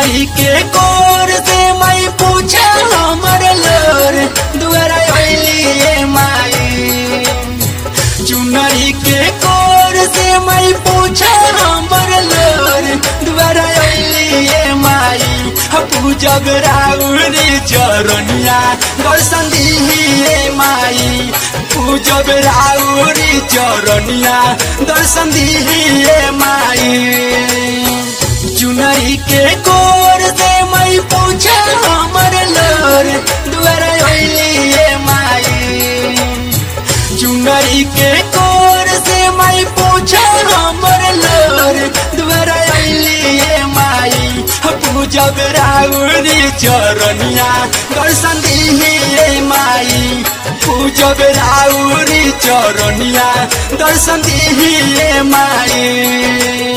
चुनरी के कोर से मैं पूछा हमर लोर दुआरा अइली माई चुनरी के कोर से मैं पूछा हमर लोर दुआरा अइली माई पूजब राउरी चरनिया दर्शन दिही माई पूजब राउरी चरनिया दर्शन दिही माई चुनरी के कोर से मैं पूछा हमर लोर दुआरा अइली माई चुनरी के कोर से मैं पूछा हमर लोर दुआरा अइली माई पूजब राउरी चरनिया दर्शन दिही माई पूजब राउरी चरनिया दर्शन दिही माई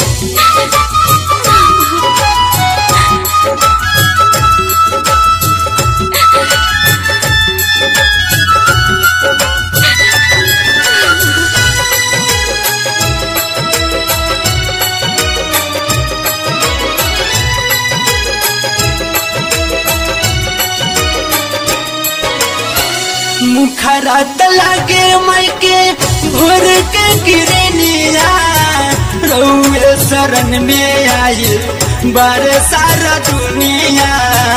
मुखरा लगे मायके भोर के गिरनिया रउए शरण में आई बार सारा दुनिया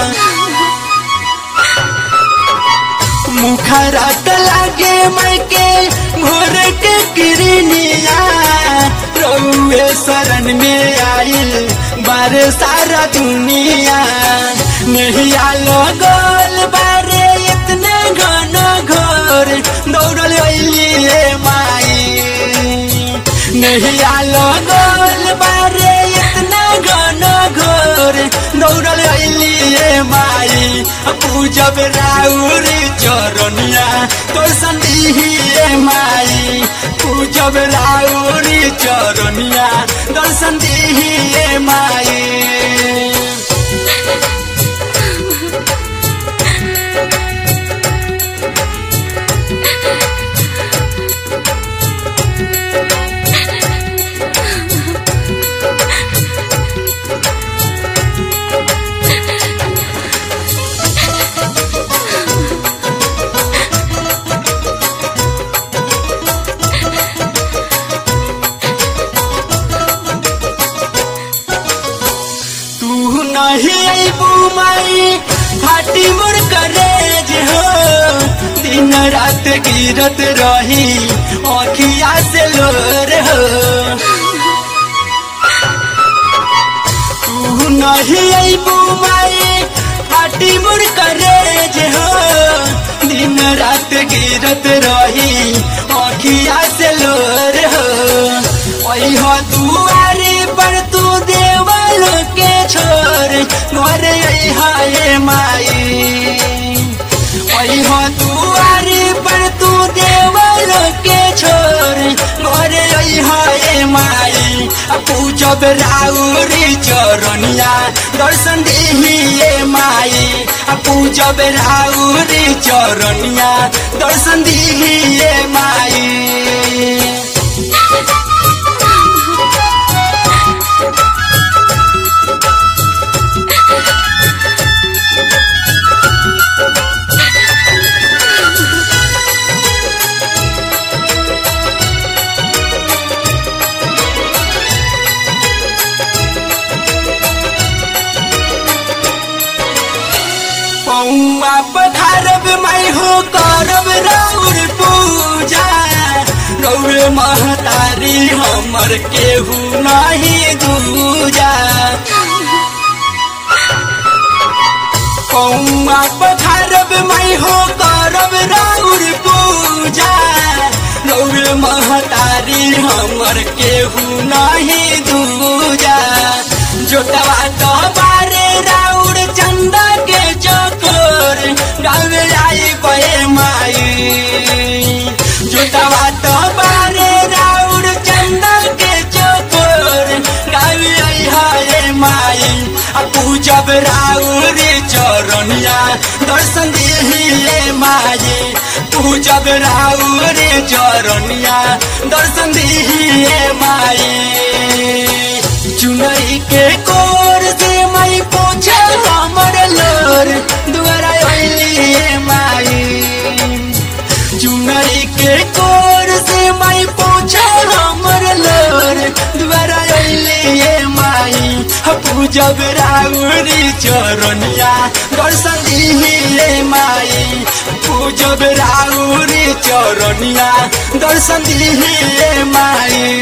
मुखरा लगे मायके भोर के गिरनिया रउए शरण में आइल बार सारा दुनिया नहीं आलो गोल बारे इतने घन घोर दौड़ल अइली माई नहीं आलो गोल बारे इतना घन घोर दौड़ल अइली माई पूजब राउरी चरनिया तोर संदिही माई पूजब राउरी चरनिया दर्शन दिही माई तू नहीं अबू माई फाटी मोर करेज हो दिन रात गिरत रही अखिया से लोर हो तू नहीं अबू माई फाटी मोर करेज हो दिन रात गिरत रही अखिया से लोर हो ओई हो दुआरे पर तू देवल के छोर घर हाय माई ओई हो दुआरे पर तू देवल के छोर घर हाय माई पूजब राउरी चरनिया दर्शन दिही माई पूजब राउरी चरनिया दर्शन दिही माई पौआ पधारब मैं हो करब राउर पूजा रौर महतारी हमर केहू नहीं दूजा पौआ पधारब मैं हो करब राउर पूजा रौर महतारी हमर केहू नहीं दूजा जोटवा तो बारे राउर चंदा के चकोर गावे आई बे माई जोटवा तो बारे राउर चंदा के चकोर गावे आई हाय माई आ पूजब राउरी चरनिया दर्शन दिही माई पूजब राउरी चरनिया दर्शन दिही माई चुनरी के कोर से मैं पूजब राउरी चरनिया दर्शन दिहे माई पूजब राउरी चरनिया दर्शन दिहे माई